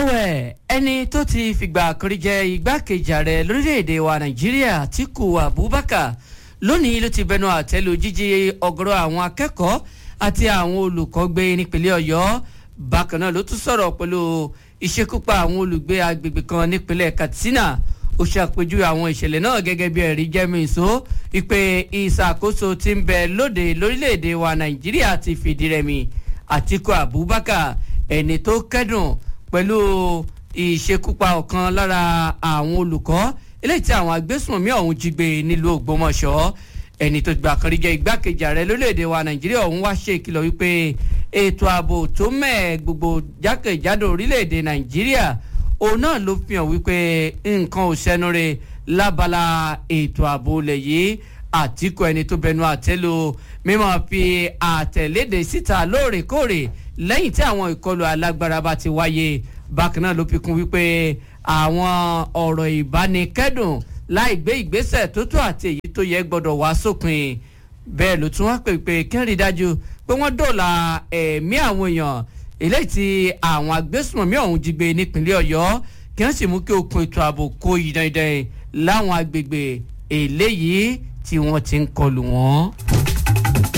ẹ̀wẹ̀ ẹni tó ti fìgbà kan rí jẹ igbákejì ààrẹ lórílẹ̀‐èdè wa nàìjíríà Atiku Abubakar lónìí ló ti bẹnu àtẹ́lu jíjí ọ̀gọ̀rọ̀ àwọn akẹ́kọ̀ọ́ àti àwọn olùkọ́ gbé nípínlẹ̀ ọ̀yọ́ bákan náà ló tún sọ̀rọ̀ pẹ̀lú ìṣekúpa àwọn olùgbé agbègbè kan nípínlẹ̀ katsina ó ṣàpèjúwe àwọn ìṣẹ̀lẹ̀ náà gẹ́gẹ́ bí ẹ̀rí jẹ́mi ìṣó ìpè ìṣàkóso tí ń bẹ lóde lórílẹ̀‐èdè wa nàìjíríà ti fìdí rẹmi Atiku Abubakar ẹni tó kẹ́dùn pẹ̀lú ìṣekúpa ọ̀kan lára àwọn olùkọ́ eléyìí tí àwọn agbésùnmọ̀mí ọ̀hún jí gbé nílùú Ògbómọ̀ṣọ́ ẹni tó gbà kan rí jẹ́ igbákejì ààrẹ lórílẹ̀‐èdè wa nàìjíríà ọ̀hún wá ṣe ìkìlọ̀ wípé ètò ààbò tó mẹ́ẹ̀ gbogbo jákèjádò orílẹ̀‐èdè nàìjíríà òun náà ló fi hàn wípé nǹkan ò sẹ́nure lábala ètò ààbò ilẹ̀ yìí Àtíkù ẹni tó bẹnu àtẹ́lu mímọ́ fi àtẹ̀léde síta lóòrèkóòrè lẹ́yìn tí àwọn ìkọlù alágbára bá ti wáyé bákan náà ló fi kún wípé àwọn ọ̀rọ̀ ìbánikẹ́dùn láì gbé ìgbésẹ̀ tó tó àti èyí tó yẹ gbọ́dọ̀ wá sópin bẹ́ẹ̀ ló tún wá pè pé kí n rí dájú pé wọ́n dóòlà ẹ̀mí àwọn èèyàn eléyìí tí àwọn agbésùnmọ̀mí ọ̀hún jí gbé nípínlẹ̀ ọ̀yọ́ kí wọ́n sì mú kí okùn ètò ààbò kó yí dandan láwọn agbègbè eléyìí tí wọ́n ti ń kọlù wọ́n.